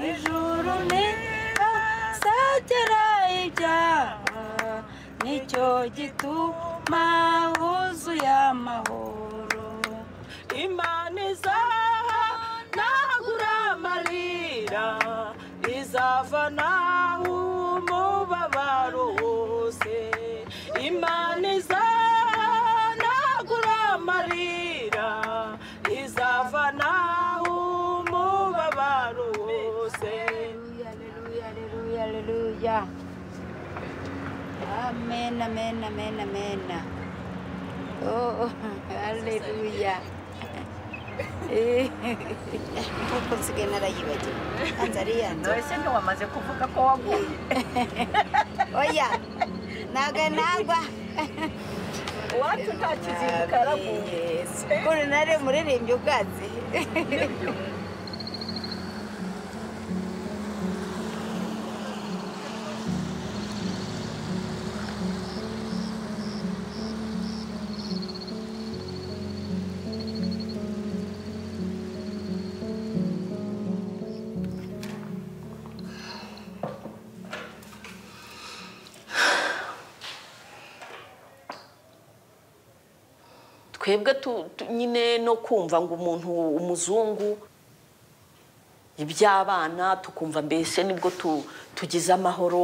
ijuru ntizazagera ibyaha nicyo gituma huzuye amahoro imana izaha ntagura amarira izavana umubabaro wose imana izaha ntagura amarira izavana umubabaro wose Aleluya, aleluya, aleluya. Amen, amen, amen, amen. Oh, aleluya. Eh, Kuko nsigaye narayibagiwe. Yanze ari yanze. ese ntiwamaze kuvuga ko waguye Oya, ntabwo nagwa. iwacu nta kizinduka yaraguye Yesu. Kuko nari umuririmbyi ubwatsi. twebwe tu- tu- nyine no kumva ngo umuntu umuzungu iby'abana tukumva mbese nibwo tu- tugize amahoro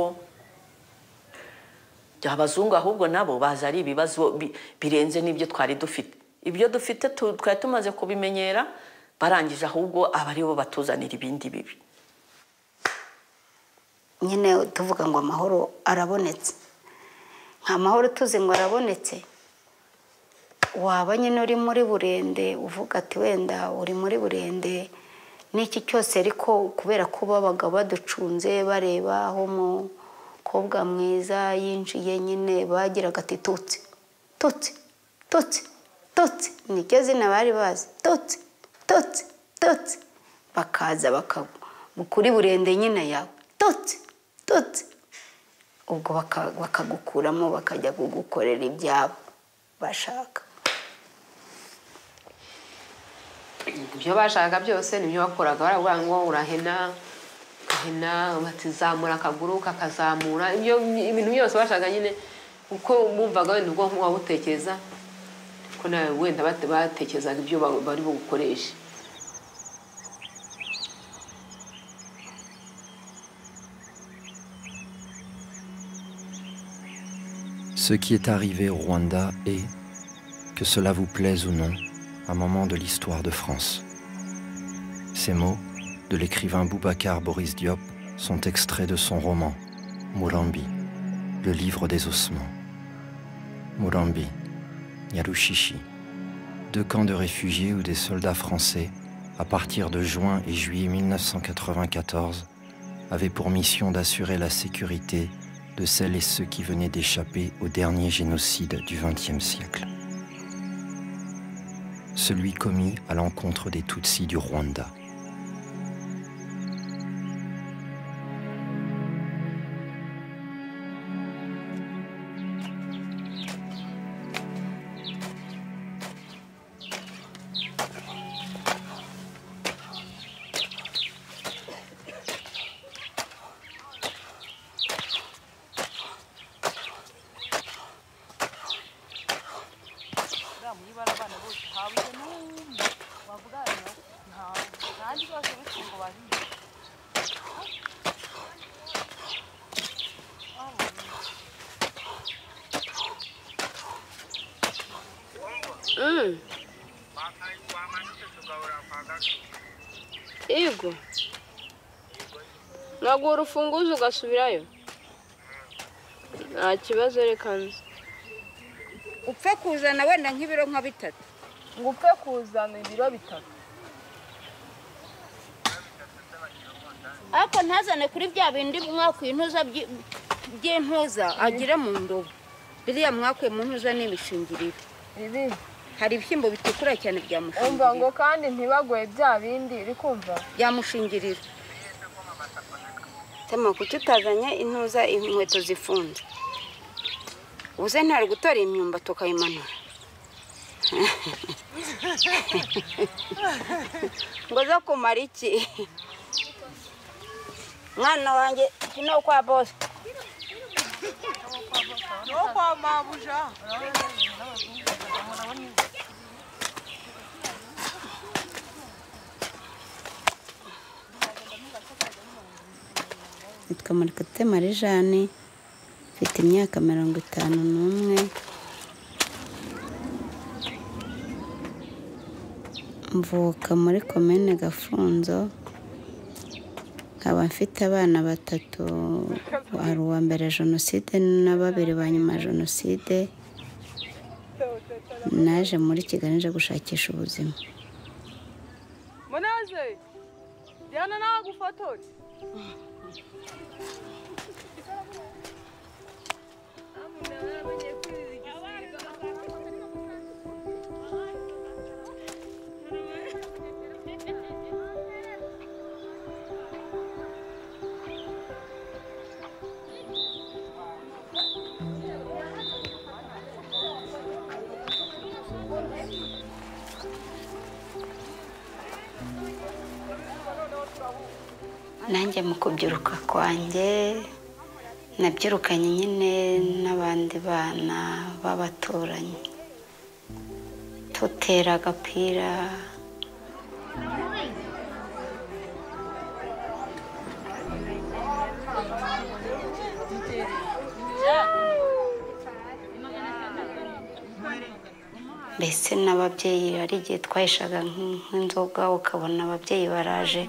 abazungu ahubwo nabo baza ari ibibazo bi- birenze n'ibyo twari dufite ibyo dufite tu- twari tumaze kubimenyera barangije ahubwo aba aribo batuzanira ibindi bibi nyine tuvuga ngo amahoro arabonetse nta mahoro tuzi ngo arabonetse waba nyine uri muri burende uvuga ati wenda uri muri burende n'iki cyose ariko kubera ko babaga baducunze bareba aho umukobwa mwiza yinjiye nyine bagiraga ati tutsi tutsi tutsi tutsi niryo zina bari bazi tutsi tutsi tutsi bakaza bakagwa kuri burende nyine yawe tutsi tutsi ubwo baka- bakagukuramo bakajya kugukorera ibyabo bashaka ibyo bashaka byose nibyo bakoraga baravuga ngo urahena ugahena batizamura akaguru kakazamura ibyo ibintu byose bashaka nyine uko bumvaga wenda ubwonko wabutekereza ko nawe wenda bate- batekerezaga ibyo ba- bari bugukoreshe Ce qui est arrivé au Rwanda est, que cela vous plaise ou non, un moment de l'histoire de France. Ces mots, de l'écrivain Boubacar Boris Diop, sont extraits de son roman Murambi, le livre des ossements. Murambi, Nyarushishi, deux camps de réfugiés où des soldats français, à partir de juin et juillet 1994, avaient pour mission d'assurer la sécurité de celles et ceux qui venaient d'échapper au dernier génocide du XXe siècle. Celui commis à l'encontre des Tutsis du Rwanda. Yego. Ntabwo urufunguzo ugasubirayo? Nta kibazo reka nzi. upfe kuzana wenda nk'ibiro nka bitatu Ngo upfe kuzana ibiro bitatu. ariko ntazane kuri bya bindi mwakuye intuza byi- by'intuza agira mu ndobo biriya mwakuye mu ntuza ni imishingiriro Ibi hari ibishyimbo bitukura cyane bya umva ngo mushingiriro kandi ntibagoye bya bindi uri kumva bya mushingiriro tema kuki utazanye intuza inkweto zifunze ubuze ntari gutora imyumbati ukayimanura ngo zo kumara iki mwana wanjye kino kwa bose no kwa mabuja nitwa marikate marijane mfite imyaka mirongo itanu n'umwe mvuka muri komine gafunzo nkaba mfite abana batatu hari uwa mbere jenoside na babiri ba nyuma ya jenoside naje muri kigali nje gushakisha ubuzima munezero jyana nagufotore nanjye mu kubyiruka kwanjye nabyirukanye nyine n'abandi bana b'abaturanyi tutera agapira mbese n'ababyeyi hari igihe twayishaga nk- nk'inzoga ukabona ababyeyi baraje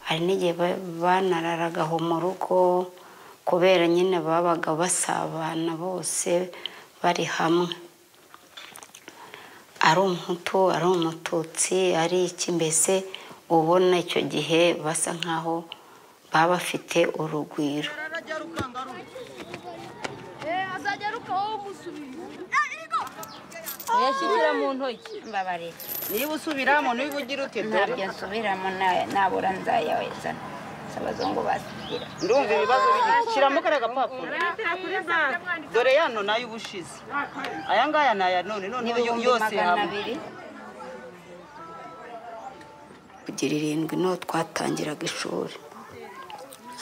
hari n'igihe ba- banararagaho mu rugo kubera nyine babaga basabana bose bari hamwe ari umuhutu ari umututsi ari iki mbese ubona icyo gihe basa nkaho baba bafite urugwiro yashyikira mu ntoki mbabarira niba usubiramo niba ugira uti dore ntabyo nsubiramo na- nabura nzayaweza abazungu basigira ndumva ibibazo biri shyiramo kariya gapapuro dore yano nayo ubushize aya ngaya ni aya none noneho yo- n'ibihumbi yose magana hamwe abiri kugira irindwi niho twatangiraga ishuri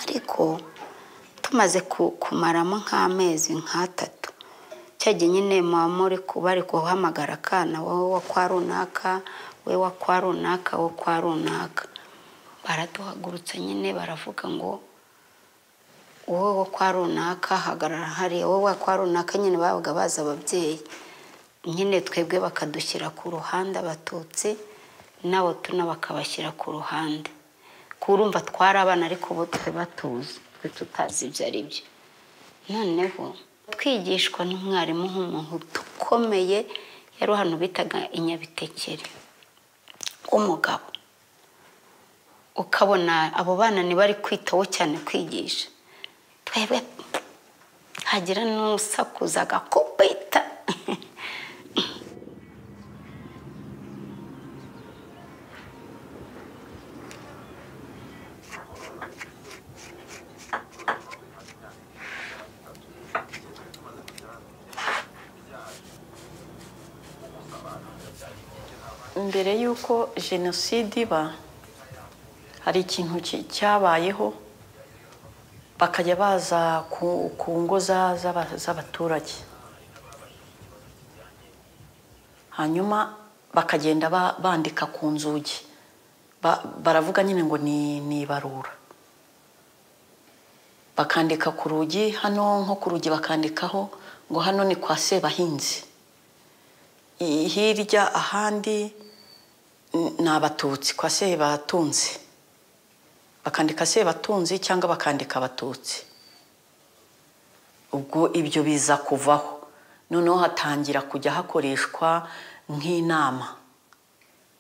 ariko tumaze ku- kumaramo nk'amezi nk'atatu cya gihe nyine muba muri ku- bari guhamagara akana wowe wa kwa runaka we wa kwa runaka wo kwa runaka baraduhagurutsa nyine baravuga ngo wowe wo kwa runaka hagarara hariya wowe wa kwa runaka nyine babaga bazi ababyeyi nyine twebwe bakadushyira ku ruhande abatutsi nabo tuna bakabashyira ku ruhande kurumva twari abana ariko ubu twe batuzi twe tutazi ibyo ari byo noneho twigishwa n'umwarimu nk'umuhutu ukomeye yari hano bitaga inyabitekere w'umugabo ukabona abo bana ntibari kwitaho cyane kwigisha twebwe hagira n'usakuza agakubita mbere y'uko jenoside iba hari ikintu ki- cyabayeho bakajya baza ku, ku ngo za- z'aba- z'abaturage hanyuma bakagenda ba- bandika ku nzugi Ba- baravuga nyine ngo ni, ni ibarura bakandika ku rugi hano nko ku rugi bakandikaho ngo hano ni kwa sebahinzi I- hirya ahandi n- ni abatutsi kwa sebatunzi bakandika sebatunzi cyangwa bakandika abatutsi ubwo ibyo biza kuvaho noneho hatangira kujya hakoreshwa nk'inama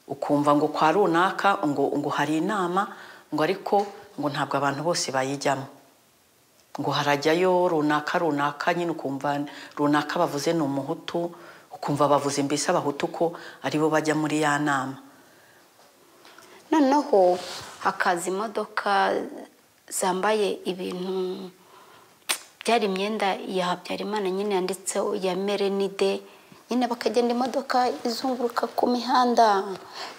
ukumva ngo kwa runaka ngo ngo hari inama ngo ariko ngo ntabwo abantu bose bayijyamo ngo harajyayo runaka runaka nyine ukumva runaka bavuze ni umuhutu ukumva bavuze mbese abahutu ko aribo bajya muri ya nama noneho hakaza imodoka zambaye ibintu byari imyenda ya habyarimana nyine yanditseho ya merenide nyine bakagenda imodoka izunguruka ku mihanda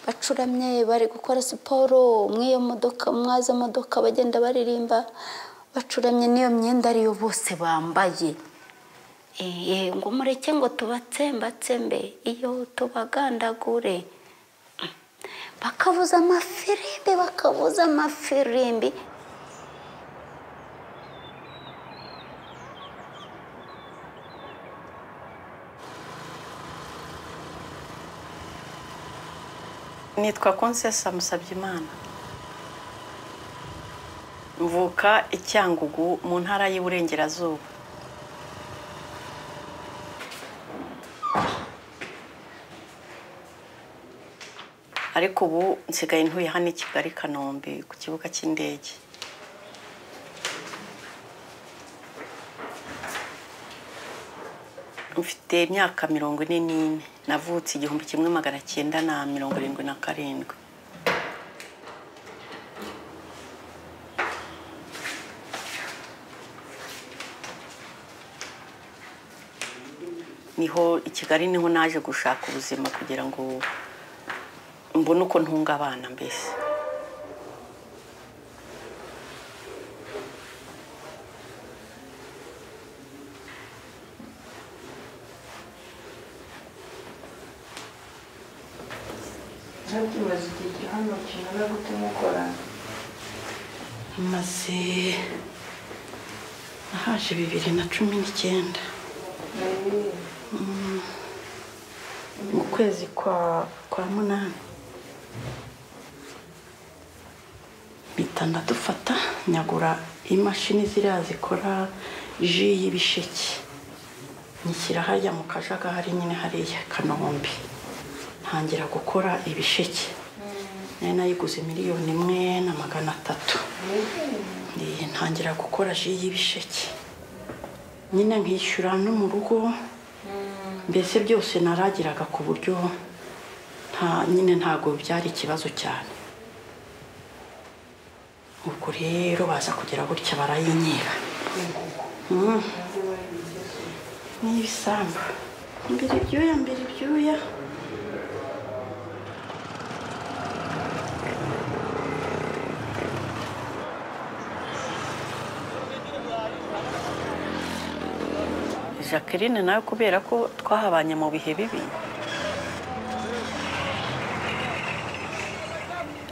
bacuramye bari gukora siporo mw'iyo modoka mwazo modoka bagenda baririmba bacuramye n'iyo myenda ariyo bose bambaye Eh, ngo mureke ngo tubatsembatsembe iyo tubagandagure bakavuza amafirimbi bakavuza amafirimbi nitwa konsesa musabyimana mvuka i cyangugu mu ntara y'iburengerazuba ariko ubu nsigaye ntuye hano i kigali i kanombe ku kibuga cy'indege mfite imyaka mirongo ine n'ine navutse igihumbi kimwe magana cyenda na mirongo irindwi na karindwi niho i kigali niho naje gushaka ubuzima kugira ngo mbone uko ntunga abana mbese ntukibaze igihe kiri hano kimara gute mukorana maze nahaje bibiri na cumi n'icyenda Mm. mu kwezi kwa kwa munani mpita ndadufata nyagura imashini ziriya zikora ji y'ibisheke nyishyira hajya mu kajagari nyine hariya kanombe ntangira gukora ibisheke nari nayiguze miliyoni imwe na magana atatu Eh, ntangira gukora ji y'ibisheke nyine nkishyura no mu rugo mbese byose naragiraga ku buryo nta nyine ntabwo byari ikibazo cyane ubwo rero baza kugira gutya barayinyiba Mm. n'ibisambu mbere ibyuya mbere ibyuya jacqueline nawe kubera ko twahabanye mu bihe bibi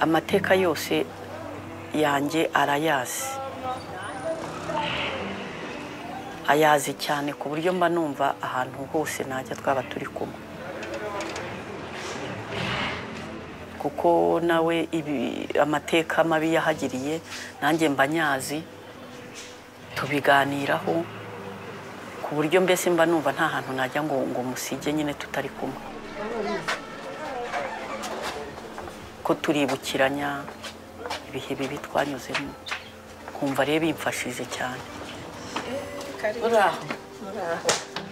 amateka yose yanjye arayazi ayazi cyane ku buryo mba numva ahantu hose najya twaba turi kumwe kuko nawe ibi amateka mabi yahagiriye nanjye mba nyazi tubiganiraho ku buryo mbese mba numva nta hantu najya ngo ngo musige nyine tutari kumwe ko turibukiranya ibihe bibi twanyuzemo kumva rero bimfashije cyane uraho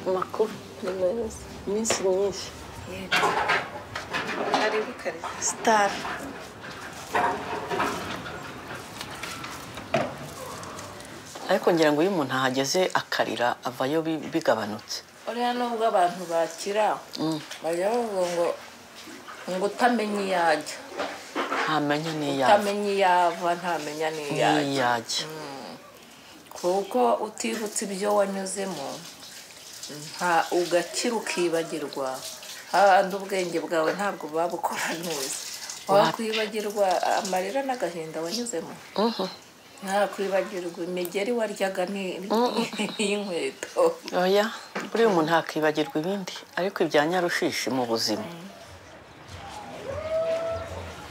amakuru iminsi myinshi sitari ariko ngira ngo iyo umuntu ahageze akarira avayo bi- bigabanutse uriya nubwo abantu bakira bajya bavuga ngo ngo utamenya iyo ajya ntamenya n'iyo ava utamenya iyo ava ntamenya n'iyo ajya n'iyo ajya kuko utibutse ibyo wanyuzemo nta ugakira ukibagirwa hahandi ubwenge bwawe ntabwo babukora neza wakwibagirwa amarira n'agahinda wanyuzemo ntakwibagirwa imigeri waryaga ni- y'inkweto oya buriya umuntu yakibagirwa ibindi ariko ibya nyarushishi mu buzima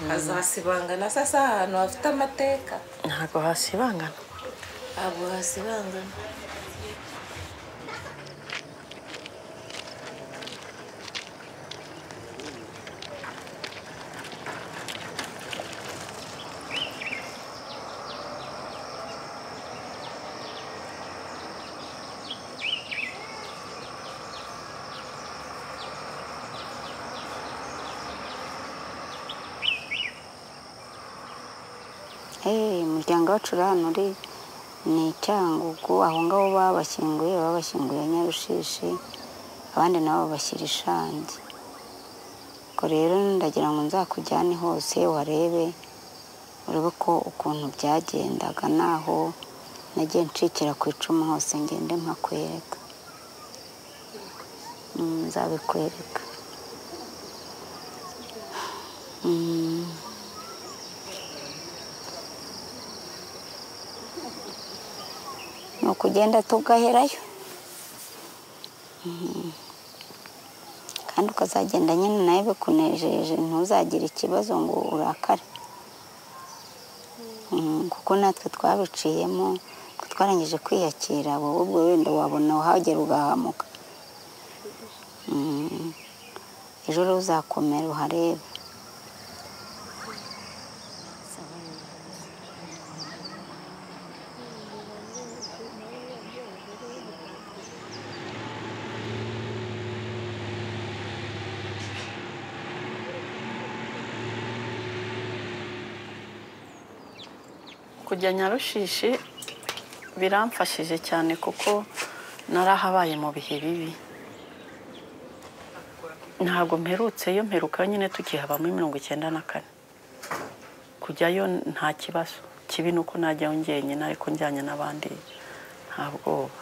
hazasibangana sasa ahantu hafite amateka ntabwo hasibangana ntabwo hasibangana Eh, umuryango wacu uri hano uri ni cyangugu aho ngaho babashyinguye babashyinguye nyarushishi abandi nabo bashyira ishangi ubwo rero ndagira ngo nzakujyane hose warebe urebe ko ukuntu byagendaga naho nagiye nshikira ku icumu hose ngende mpakwereka Mm, nzabikwereka Mm. ni ukugenda tugaherayo Mhm. kandi ukazagenda nyine nawe bikunejeje ntuzagire ikibazo ngo urakare Mhm, kuko natwe twabiciyemo twe twarangije kwiyakira wowe ubwo wenda wabona wahagera ugahamuka Mhm. ejo rero uzakomera uharebe kujya nyarushishi biramfashije cyane kuko narahabaye mu bihe bibi ntabwo mperutseyo mperuka nyine tukihabamo mirongo icyenda na kane kujyayo nta kibazo kibi ni uko najyayo njyenyine ariko njyanye n'abandi nta bwoba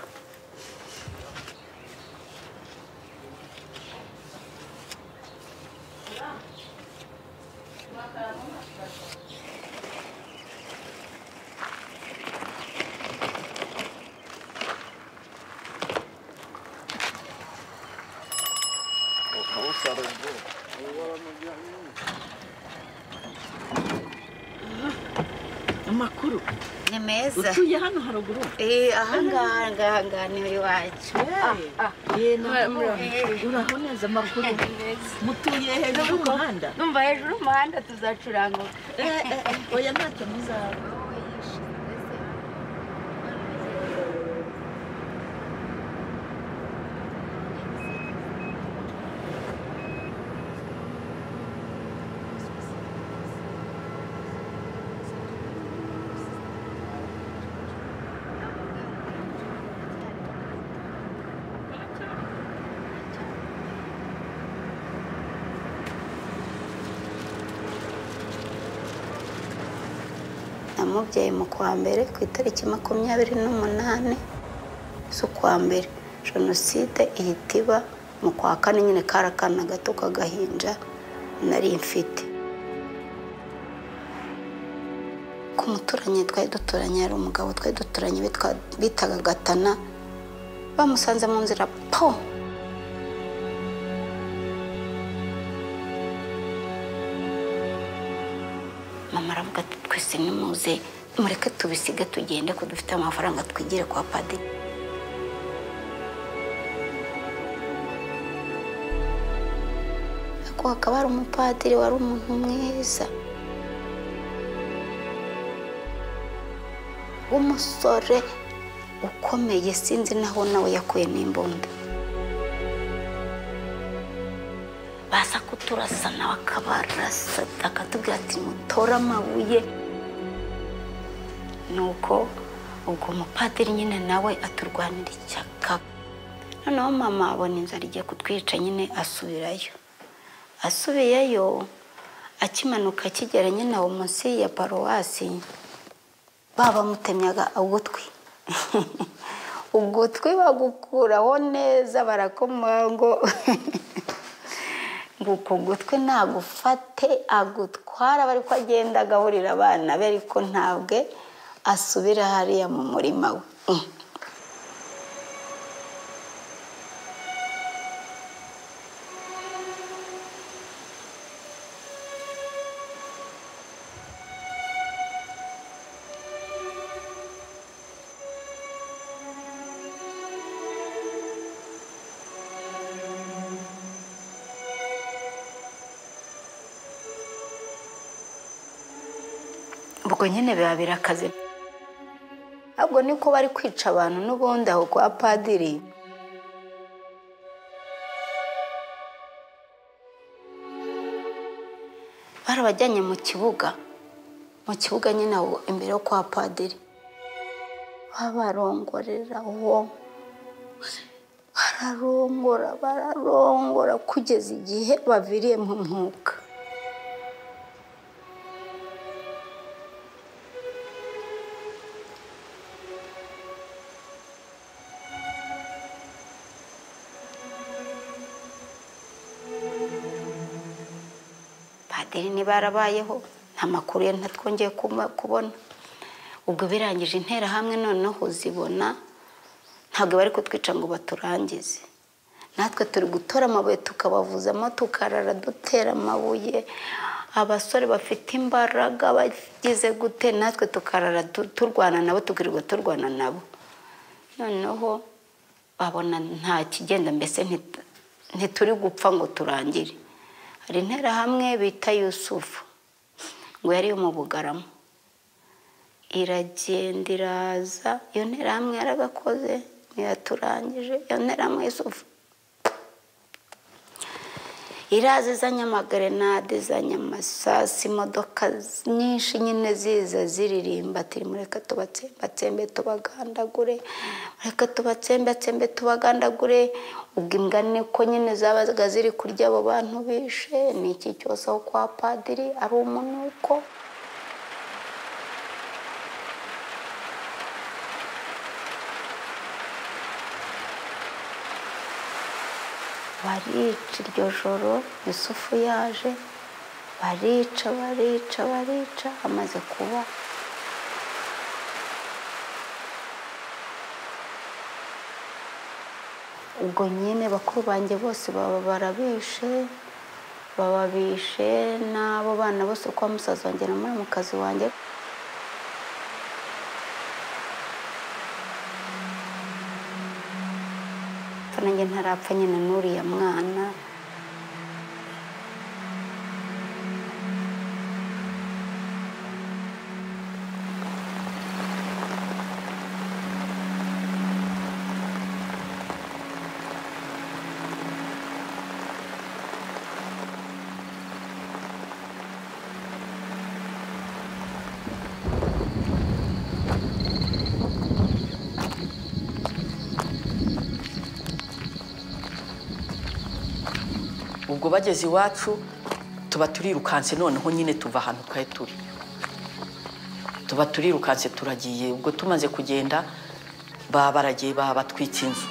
amakuru ni meza utuye hano haruguru Eh, ahangaha ngaha ni uri wacu uraboneza amakuru mutuye hejuru y'umuhanda Numva hejuru y'umuhanda tuzacuranguka. oya ntacyo muzaba namubyaye mu kwa mbere ku itariki makumyabiri n'umunani z'ukwa mbere jenoside ihita iba mu kwa kane nyine kari akana gato k'agahinja nari mfite ku muturanyi twari duturanye hari umugabo twari duturanye bitwa- bitaga gatana bamusanze mu nzira po mama aravuga ati twese nimuze mureke tubisige tugende ko dufite amafaranga twigire kwa padiri ariko hakaba hari umupadiri wari umuntu mwiza w'umusore ukomeye sinzi naho nawe yakuye n'imbunda baza kuturasana bakabarasa akatubwira ati mutore amabuye nuko ubwo mupadiri nyine nawe aturwanira ishyaka noneho mama abona inzara igiye kutwica nyine asubirayo asubiyeyo akimanuka akigera nyine aho munsi ya paruwasi babamutemyaga ugutwi ugutwi bagukuraho neza barakomaho ngo ngo uko gutwi nagufate agutwara bari ko agenda agaburira abana be ariko ntabwe asubira hariya mu murima we Mm. ubwo nyine biba birakaze ntabwo niko bari kwica abantu n'ubundi aho kwa padiri barabajyanye mu kibuga mu kibuga nyine aho imbere yo kwa padiri babarongorera uwo bararongora bararongora kugeza igihe baviriye mu mwuka padiri ntibarabayeho nta makuru ye ntatwongeye kuma- kubona ubwo birangije interahamwe noneho zibona ntabwo bari kutwica ngo baturangize natwe turi gutora amabuye tukabavuzamo tukarara dutera amabuye abasore bafite imbaraga bagize gute natwe tukarara tu- turwana nabo tukirirwa turwana nabo noneho babona nta kigenda mbese ntita- ntituri gupfa ngo turangire hari interahamwe bita yusufu ngo yari yo mu bugarama iragenda iraza iyo nterahamwe yaragakoze ntiyaturangije iyo nterahamwe y'isufu iraza izanye amagrenade izanye amasasi imodoka nyinshi nyine ziza ziririmba ati mureka tubatsembatsembe tubagandagure mureka tubatsembatsembe tubagandagure ubwo imbwa niko nyine zabaga ziri kurya abo bantu bishe ni iki cyose aho kwa padiri ari umunuko barica iryo joro yusufu yaje barica barica barica amaze kuba ubwo nyine bakuru banjye bose baba barabishe bababishe n'abo bana bose kwa musaza wanjye na muramukazi wanjye apfa nanjye ntarapfa nyine n'uriya mwana ubwo bageze iwacu tuba turirukanse noneho nyine tuva ahantu twari turi tuba turirukanse turagiye ubwo tumaze kugenda baba baragiye baba batwitse inzu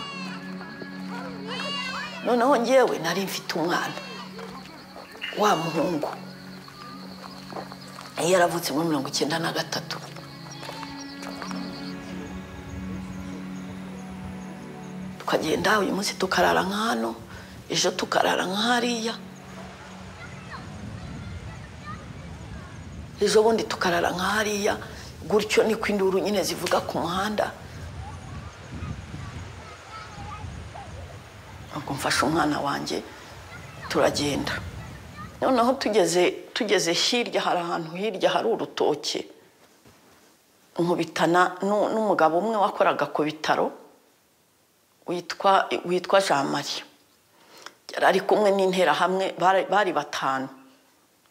noneho ngewe nari mfite umwana wa muhungu yari yaravutse muri mirongo icyenda na gatatu tukagenda uyu munsi tukarara nka hano ejo tukarara nka hariya ejo bundi tukarara nka hariya gutyo niko induru nyine zivuga ku muhanda ubwo mfashe umwana wanjye turagenda noneho tugeze tugeze hirya hari ahantu hirya hari urutoki nkubitana nu- n'umugabo umwe wakoraga ku bitaro witwa witwa jean marie yari ari kumwe n'interahamwe bari- bari batanu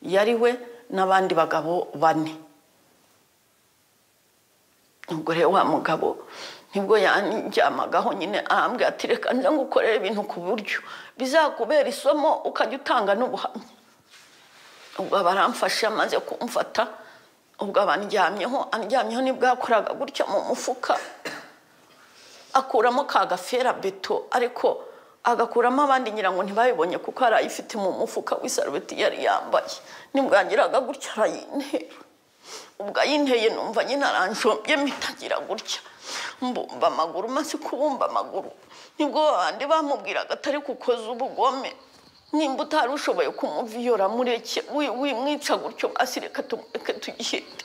yari we n'abandi bagabo bane ubwo rero wa mugabo nibwo yanjyamagaho nyine ahambwe ati reka nze ngukorere ibintu ku buryo bizakubera isomo ukajya utanga n'ubuhamya ubwo baramfashe amaze kumfata ubwo abandyamyeho andyamyeho nibwo yakoraga gutya mu mufuka akuramo ka gafera beto ariko agakuramo abandi ngira ngo ntibabibonye kuko hari ayifite mu mufuka w'isarubeti yari yambaye nibwo yagiraga gutya arayintera ubwo ayinteye numva nyine aranjombye mitagira gutya mbumba amaguru maze kubumba amaguru nibwo babandi bamubwiraga atari kukoza ubugome nimba utari ushoboye kumuviyora mureke wi- wimwica gutyo basi reka tumureke tugende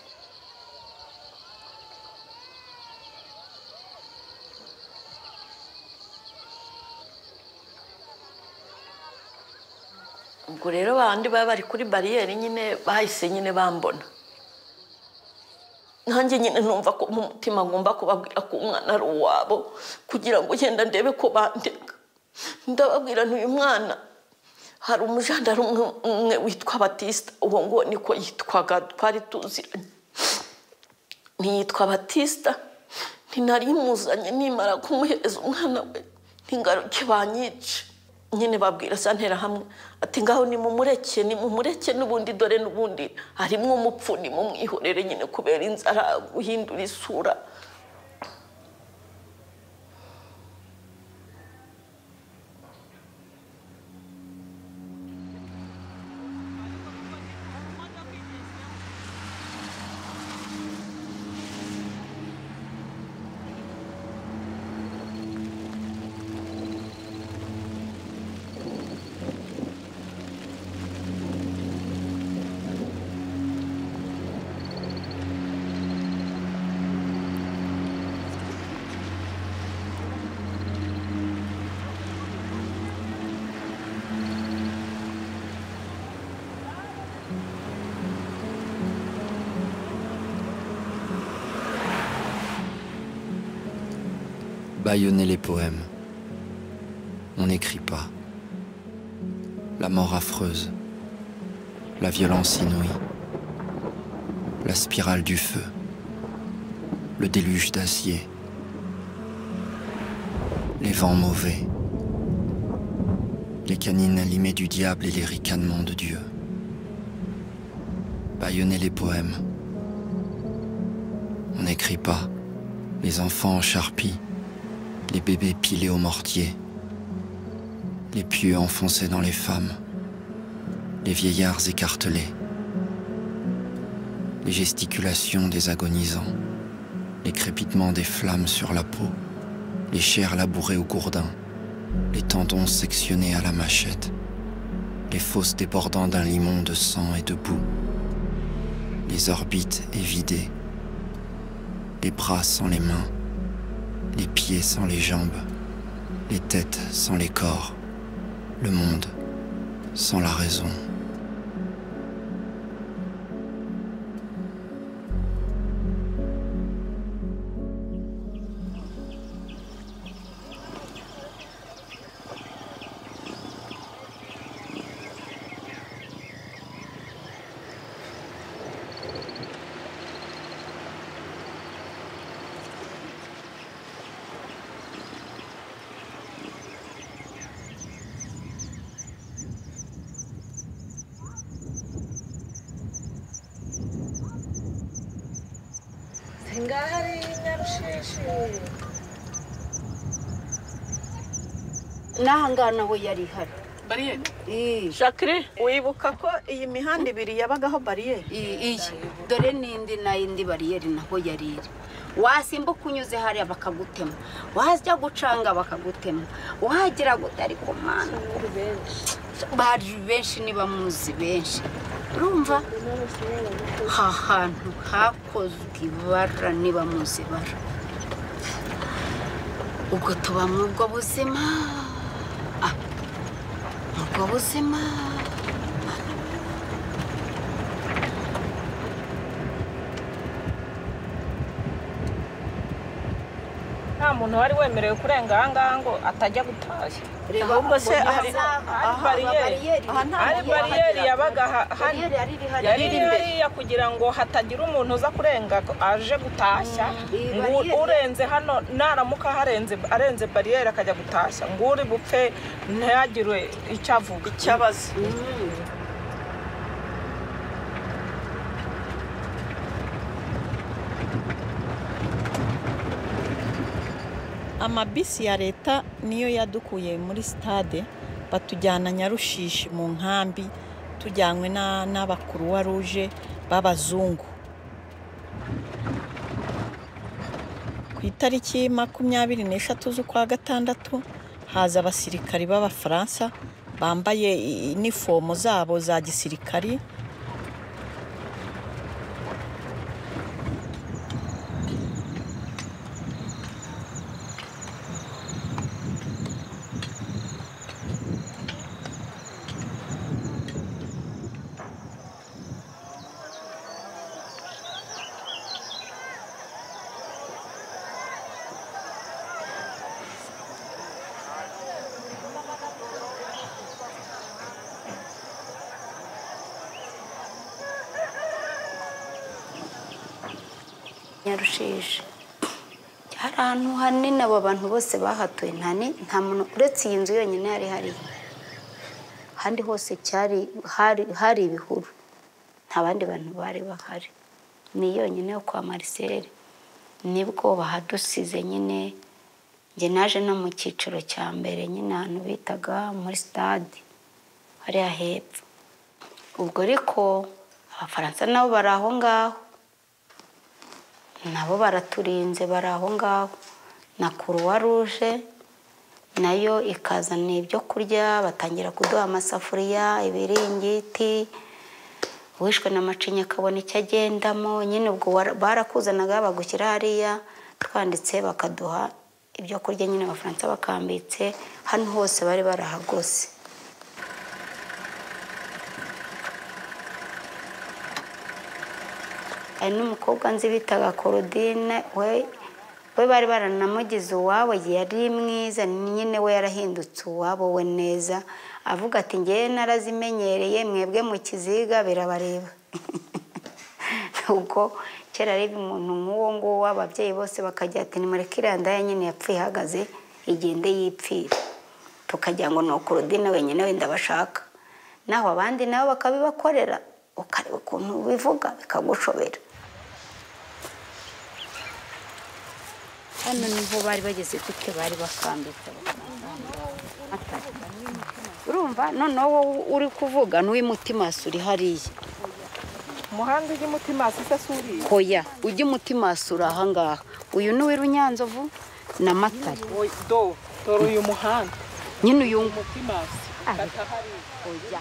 ubwo rero bandi baba bari kuri bariyeri nyine bahise nyine bambona nanjye nyine numva ko mu mutima ngomba kubabwira ko umwana ari uwabo kugira ngo ugenda ndebe ko bandeka ndababwira n'uyu mwana hari umujandara umwe umwe witwa batisita uwo ngo niko yitwaga twari tuziranye ntiyitwa batisita ntinari muzanye nimara kumuhereza umwana we ingaruke banyice nyine babwira santera hamwe ati ngaho ni mumureke ni mumureke n'ubundi dore n'ubundi harimo umupfu ni mumwihorere nyine kubera inzara guhindura isura Bâillonner les poèmes. On n'écrit pas. La mort affreuse. La violence inouïe. La spirale du feu. Le déluge d'acier. Les vents mauvais. Les canines allumées du diable et les ricanements de Dieu. Bâillonner les poèmes. On n'écrit pas. Les enfants en charpie. Les bébés pilés au mortier. Les pieux enfoncés dans les femmes. Les vieillards écartelés. Les gesticulations des agonisants. Les crépitements des flammes sur la peau. Les chairs labourées au gourdin. Les tendons sectionnés à la machette. Les fosses débordant d'un limon de sang et de boue. Les orbites évidées. Les bras sans les mains les pieds sans les jambes, les têtes sans les corps, le monde sans la raison. n'aha ngaha naho yari ihari bariyeri jacqueline wibuka ko iyi mihanda ibiri yabagaho bariyeri iyi dore n'indi n'indi bariyeri naho yari iri wasimbuka unyuze hariya bakagutema wajya gucanga bakagutema wagera gute ariko mwana bari benshi niba muzi benshi urumva aha hantu hakozwe ibara niba muzi ibara ubwo tuba muri ubwo buzima Ah, muri ubwo buzima nta muntu wari wemerewe kurenga aha ngaha ngo atajya gutashya Ahubwo se mbona hari- aha aha bariyeri. aha nta hari muntu bariyeri wahagera. yabaga ha- hano bariyeri yari iri hariya. yari iri hariya kugira ngo hatagira umuntu uza kurenga ko aje gutashya Iyi ngo bariyeri- urenze hano naramuka harenze arenze bariyeri akajya gutashya ngo uri bupfe ntihagire icyo avuga cyabaze amabisi ya leta niyo yadukuye muri sitade batujyana nyarushishi mu nkambi tujyanywe na- n'abakuruwa ruje b'abazungu ku itariki makumyabiri n'eshatu z'ukwa gatandatu haza abasirikari b'abafaransa bambaye i- inifomo zabo za gisirikari nyarushije hari ahantu hanini abo bantu bose bahatuye nta ni- nta muntu uretse iyi nzu yonyine yari hariyo ahandi hose cyari hari hari ibihuru nta bandi bantu bari bahari ni yonyine yo kwa Marcel nibwo bahadusize nyine njye naje no mu cyiciro cya mbere nyine ahantu bitaga muri stade hariya hepfo ubwo ariko abafaransa nabo bari aho ngaho nabo baraturinze bari aho ngaho na kuruwa ruje nayo ikazana ibyo kurya batangira kuduha amasafuriya ibiringiti uwishwe na macinya akabona icyo agendamo nyine ubwo wara- barakuzanaga bagushyira hariya twanditse bakaduha ibyo kurya nyine abafaransa bakambitse hano hose bari barahagose hari n'umukobwa nzi bitaga Claudine we we bari baranamugize uwabo yari mwiza nyine we yarahindutse uwabo we neza avuga ati ngewe narazimenyereye mwebwe mu kiziga birabareba ubwo kera reba umuntu nk'uwo nguwo ababyeyi bose bakajya ati nimureke iriya ndaya nyine yapfuye ihagaze igende yipfire tukagira ngo ni ukurudine wenyine wenda bashaka naho abandi nabo bakabibakorera ukareba ukuntu bivuga bikagushobera hano niho bari bageze gute bari bakambitse atari urumva noneho wowe uri kuvuga n'uw'imutimasi uri hariya umuhanda ujya umutima hasi se si uriya hoya ujya umutimasi uri ahangaha uyu ni uw'irunyanzovu na matare Oya, do dore uyu muhanda nyine uyu umutima hasi kata hariya hoya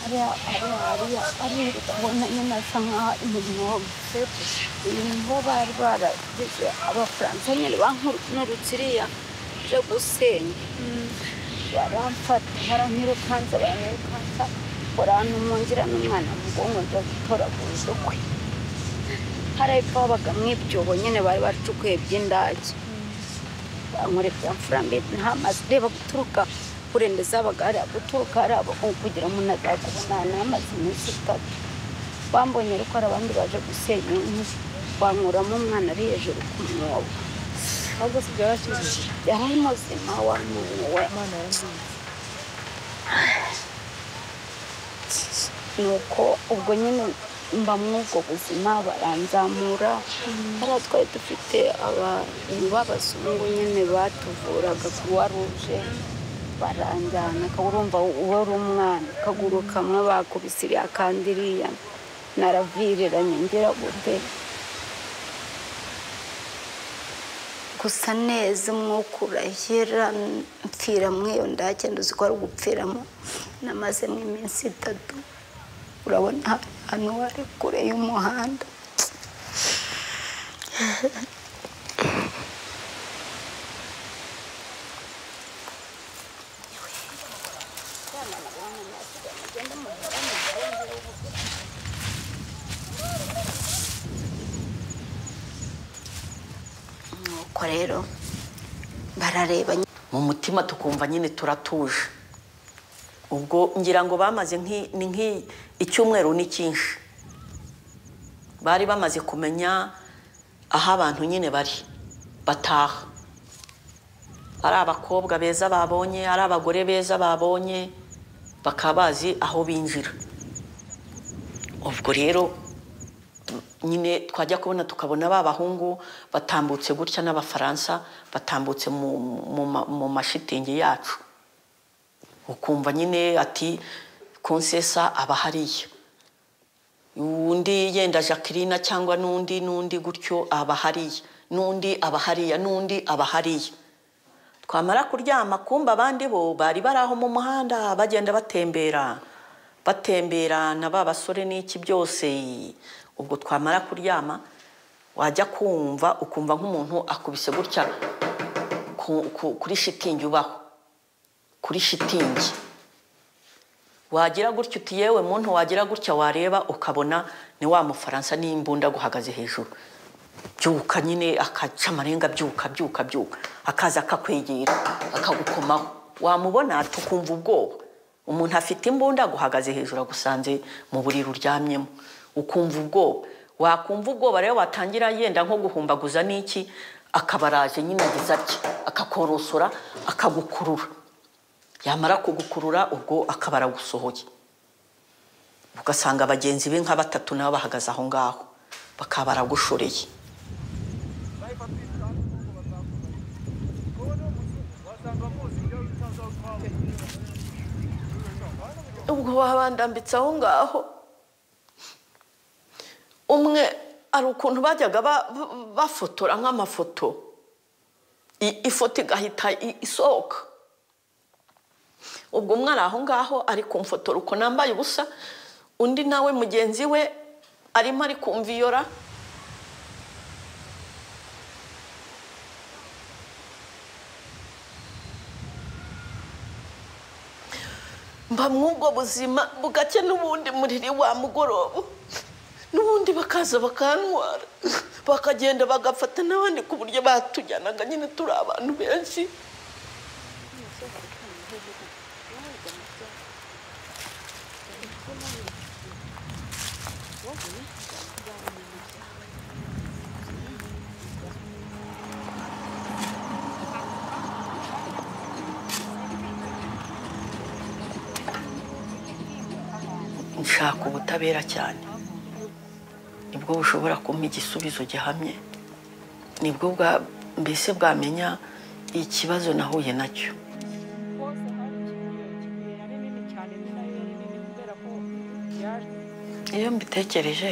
hariya hariya hariya hariya uri kubona nyine asa nkaho imirimo wagutse uyu niho bari barageze abafaransa nyine bankurutse iriya je gusenya baramfata baranyirukansa baranyirukansa barantumungira n'umwana mu bwonko njya gutoragura udukwe hariya epfo habaga mu ibyobo nyine bari bacukuye by'indage bankoresha amafaranga nta mazi ureba guturuka kurembeza abagara guturuka ari abo kugira ngo umuntu azakubona ni amazi minsi itatu bambonye ariko hari abandi baje gusenya inkwi bankuramo umwana ari hejuru ku mwobo ahubwo si byarashyizwe yari muzima wamuwe imana yarangiye nuko ubwo nyine mba muri ubwo buzima baranzamura hariya twari dufite abantu b'abazungu nyine batuvuraga kuwa ruje baranjyana urumva uwo uri umwana akaguru kamwe bakubise iriya kandi iriya naraviriranye ngira gute gusa neza umwuka urahera mpfira muri iyo ndake nduzi ko ari ugupfiramo namazemo iminsi itatu urabona ahantu hari kure y'umuhanda nuko rero barareba mu mutima tukumva nyine turatuje ubwo ngira ngo bamaze nk'i- ni nk'i- icyumweru ni cyinshi bari bamaze kumenya aho abantu nyine bari bataha ari abakobwa beza babonye ari abagore beza babonye bakaba bazi aho binjira ubwo rero nyine twajya kubona tukabona ba bahungu batambutse gutya n'abafaransa batambutse mu- mu ma- mu mashitingi yacu ukumva nyine ati konsesa aba hariya undi yenda jacqueline cyangwa n'undi n'undi gutyo aba hariya n'undi aba hariya n'undi aba hariya twamara kuryama kumba abandi bo bari bari aho mu muhanda bagenda batembera batembera na ba basore n'iki byose ubwo twamara kuryama wajya kumva ukumva nk'umuntu akubise gutya ku- ku- kuri shitingi ubaho kuri shitingi wagira gutya uti yewe muntu wagira gutya wareba ukabona ni wa mufaransa n'imbunda guhagaze hejuru byuka nyine akaca amarenga byuka byuka byuka akaza akakwegera akagukomaho wamubona tukumva ubwoba umuntu afite imbunda aguhagaze hejuru agusanze mu buriri uryamyemo ukumva ubwoba wakumva ubwoba rero watangira yenda nko guhumbaguza n'iki akabaraje nyine agize atya akakorosora akagukurura yamara kugukurura ubwo akaba aragusohoye ugasanga bagenzi be nka batatu nabo bahagaze aho ngaho bakaba baragushoreye ubwo babandambitse aho ngaho umwe hari ukuntu bajyaga ba- ba- bafotora nk'amafoto I- ifoto igahita i- isohoka ubwo umwe ari aho ngaho ari kumfotora uko nambaye ubusa undi nawe mugenzi we arimo ari kumviyora mba mw'ubwo buzima bugake n'ubundi muriri wa mugoroba n'ubundi bakaza bakantwara bakagenda bagafata n'abandi ku buryo batujyanaga nyine turi abantu benshi nshaka ubutabera cyane nibwo bushobora kumpa igisubizo gihamye nibwo bwa mbese bwamenya ikibazo nahuye nacyo iyo mbitekereje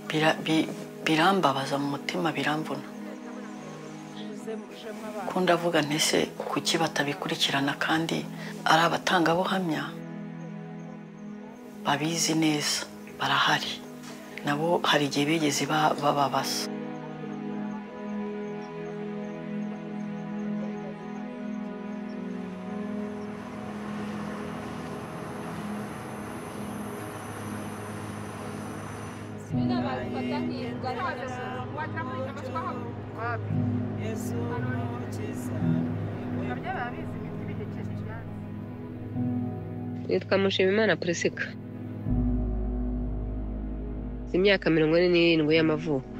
bira- bi- birambabaza mu mutima biramvuna ko ndavuga ntese kuki batabikurikirana kandi ari abatangabuhamya babizi neza barahari nabo hari igihe bigeze ba- bababasa yitwa Mushimimana Prisika imyaka mirongo ine n'irindwi y'amavuko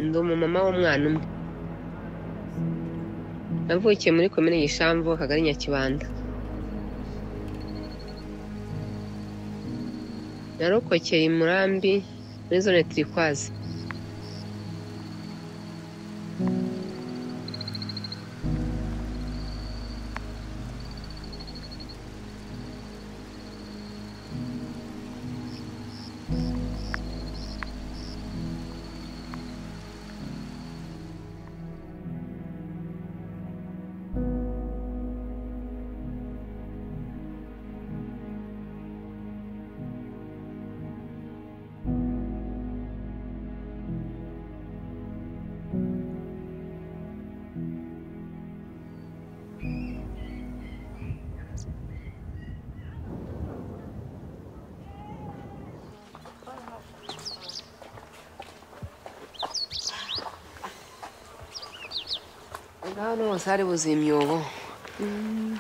ndi umumama w'umwana umwe navukiye muri komine Gishamvu akagari Nyakibanda narokokeye i Murambi muri zone Turikwazi hano hose hari buzuye imyobo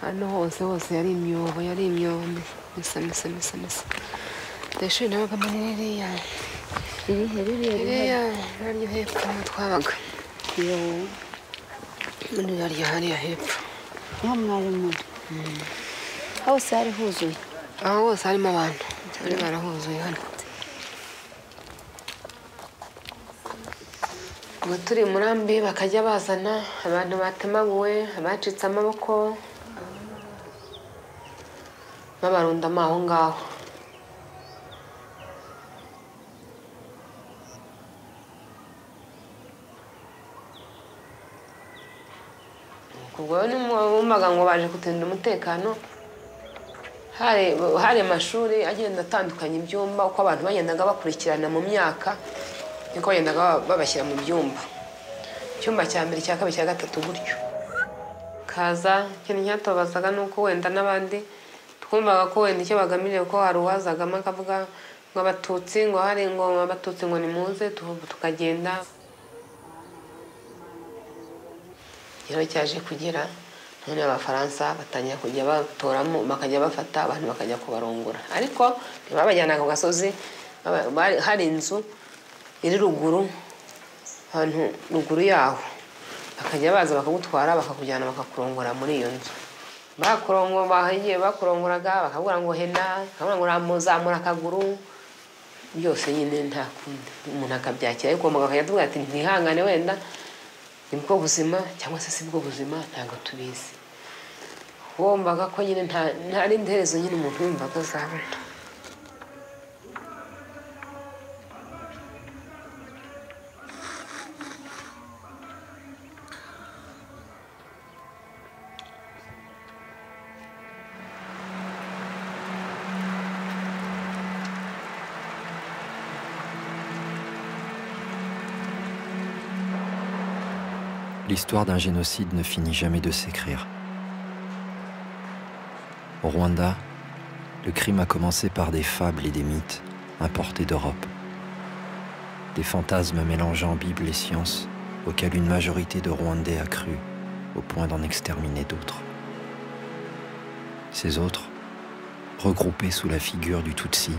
hano hose hose yari imyobo yari imyobo misa misa misa misa ndashuri nabaga muri ririya ririya naryo hepfo niho twabaga muri ririya hariya hepfo nta mwarimu hose hari huzuye aho hose harimo abantu bari barahuzuye hano ngo turi murambi bakajya bazana abantu batemaguwe abacitse amaboko babarundamo aho ngaho ubwo rero bumvaga ngo baje kutinda umutekano hari hari amashuri agenda atandukanye ibyumba uko abantu bagendaga bakurikirana mu myaka niko bagendaga babashyira mu byumba icyumba cya mbere cya kabiri cya gatatu gutyo kaza ikintu cyatobazaga ni uko wenda n'abandi twumvaga ko wenda icyo bagamije ko hari uwazagamo akavuga ngo abatutsi ngo hari ngo abatutsi ngo nimuze tu- tukagenda rero cyaje kugera none abafaransa batangira kujya batoramo bakajya bafata abantu bakajya kubarongora ariko ntibabajyana ku gasozi baba- bari- hari inzu iri ruguru ahantu ruguru yaho bakajya baza bakagutwara bakakujyana bakakurongora muri iyo nzu bakurongo bahiye bakurongoraga bakabwira ngo hena bakabwira ngo ramuzamura akaguru byose nyine nta kundi umuntu akabyakira ariko muganga akajya atubwira ati ntihangane wenda ni bwo buzima cyangwa se si bwo buzima ntabwo tubizi wumvaga ko nyine nta nta rindi herezo nyine umuntu yumvaga azabona L'histoire d'un génocide ne finit jamais de s'écrire. Au Rwanda, le crime a commencé par des fables et des mythes importés d'Europe. Des fantasmes mélangeant Bible et science auxquels une majorité de Rwandais a cru au point d'en exterminer d'autres. Ces autres, regroupés sous la figure du Tutsi,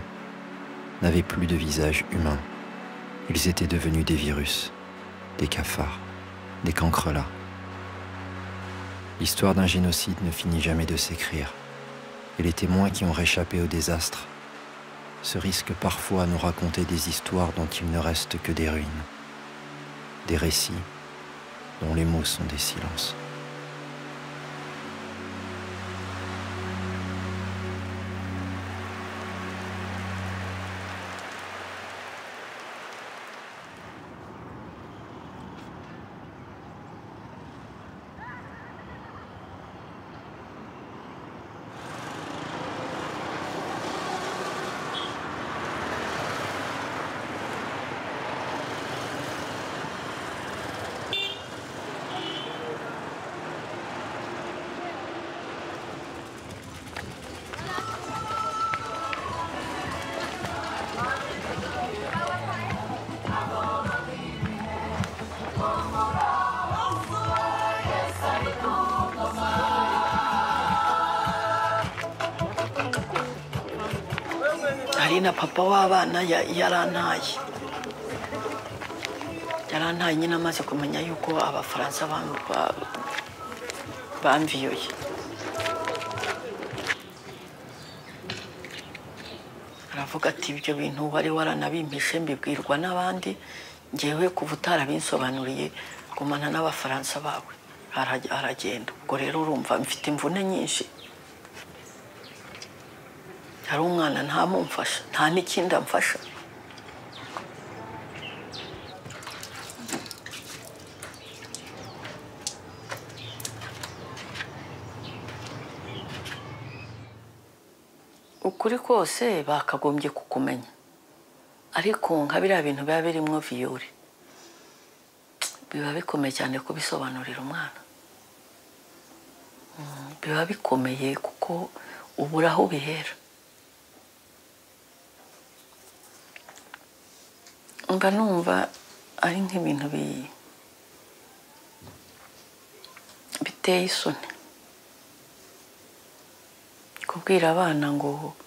n'avaient plus de visage humain. Ils étaient devenus des virus, des cafards des cancrelats. L'histoire d'un génocide ne finit jamais de s'écrire, et les témoins qui ont réchappé au désastre se risquent parfois à nous raconter des histoires dont il ne reste que des ruines, des récits dont les mots sont des silences. hari na papa w'abana ya- yarantaye yarantaye nyine amaze kumenya yuko abafaransa bam- ba- bamviyoye aravuga ati ibyo bintu wari waranabimpishe mbibwirwa n'abandi ngewe kuva utarabinsobanuriye gumana n'abafaransa bawe Araj- aragenda ubwo rero urumva mfite imvune nyinshi hari umwana ntamumfasha nta n'ikindi amfasha ukuri kose bakagombye kukumenya ariko nka biriya bintu biba birimo viyore biba bikomeye cyane kubisobanurira umwana Mm, biba bikomeye kuko ubura aho ubihera mba numva ari nk'ibintu bi- biteye isoni kubwira abana ngo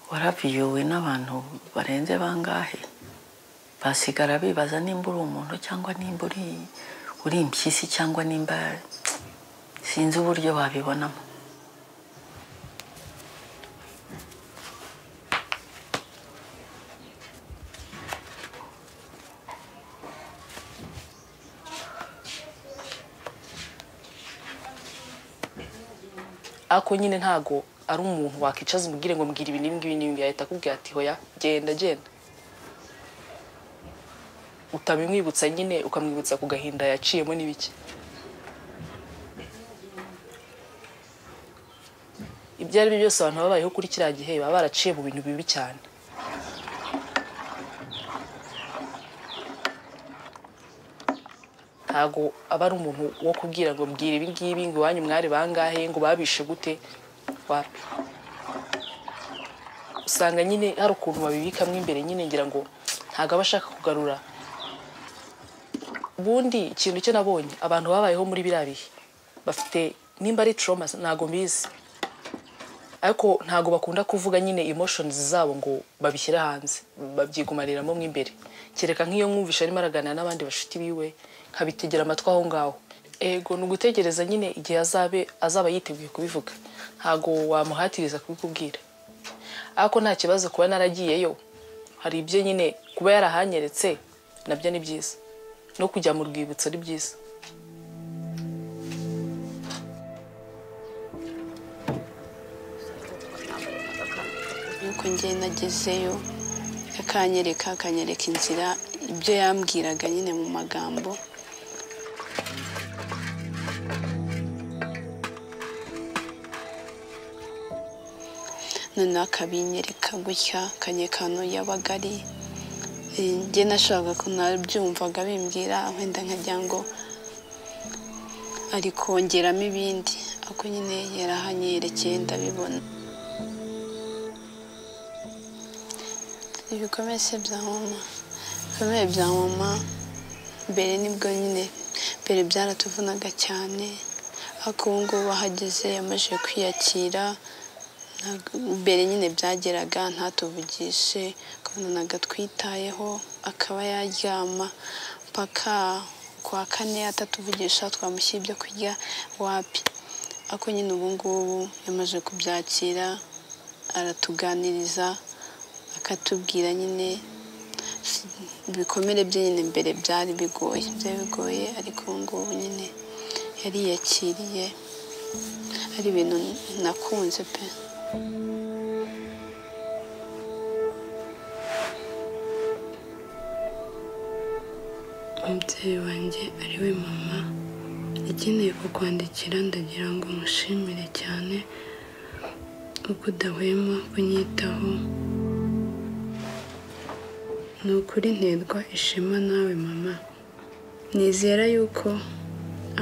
waraviyowe n'abantu barenze bangahe basigara bibaza nimba uri umuntu cyangwa nimba uri uri impyisi cyangwa nimba sinzi uburyo babibonamo ariko nyine ntago ari umuntu wakicaza umubwire ngo mbwira ibi n'ibingibi n'ibingibi yahita akubwira ati hoya genda genda utabimwibutsa nyine ukamwibutsa ku gahinda yaciyemo n'ibiki ibyo ari byo byose abantu baba babayeho kuri kiriya gihe baba baraciye mu bintu bibi cyane ntabwo aba ari umuntu wo kubwira ngo mbwira ibi ngibi ngo iwanyu mwari bangahe ngo babishe gute wapi usanga nyine hari ukuntu babibikamo imbere nyine ngira ngo ntabwo aba ashaka kugarura ubundi ikintu cyo nabonye abantu babayeho muri biriya bihe bafite nimba ari trauma ntabwo mbizi ariko ntabwo bakunda kuvuga nyine emotions zabo ngo babishyire hanze babyigumariramo mo imbere kereka nk'iyo mwumvishe arimo araganira n'abandi bashuti biwe nkabitegera amatwi aho ngaho ego ni ugutegereza nyine igihe azabe azaba yiteguye kubivuga ntabwo wamuhatiriza kubikubwira ariko nta kibazo kuba naragiyeyo hari ibyo nyine kuba yarahanyeretse nabyo ni byiza no kujya mu rwibutso ni byiza nuko njye nagezeyo akanyereka akanyereka inzira ibyo yambwiraga nyine mu magambo noneho akabinyereka gutya akanyereka ahantu yabaga ari Eh, njye nashakaga ko nabyumvaga bimbwira wenda nkagira ngo ari kongeramo ibindi ako nyine yarahanyerekeye ndabibona ibikomere se bya mama ibikomere bya mama mbere nibwo nyine mbere byaratuvunaga cyane ariko ubu ngubu ahageze yamaze kwiyakira ntabwo- mbere nyine byageraga ntatuvugishe ukabona twitayeho akaba yaryama mpaka kwa kane atatuvugisha twamushyira ibyo kurya wapi ariko nyine ubu ngubu yamaze kubyakira aratuganiriza akatubwira nyine ibikomere bye nyine mbere byari bigoye byari bigoye ariko ubu ngubu nyine yariyakiriye ari ibintu nakunze pe umubyeyi wanjye ari we mama akeneye kukwandikira ndagira ngo mushimire cyane uko udahwema kunyitaho ni ukuri nterwa ishema nawe mama nizera yuko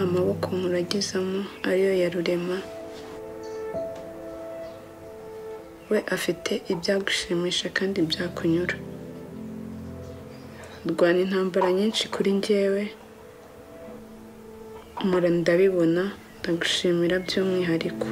amaboko muragizamo ariyo yarurema we afite ibyagushimisha kandi byakunyura rwana intambara nyinshi kuri njyewe mpora ndabibona ndagushimira by'umwihariko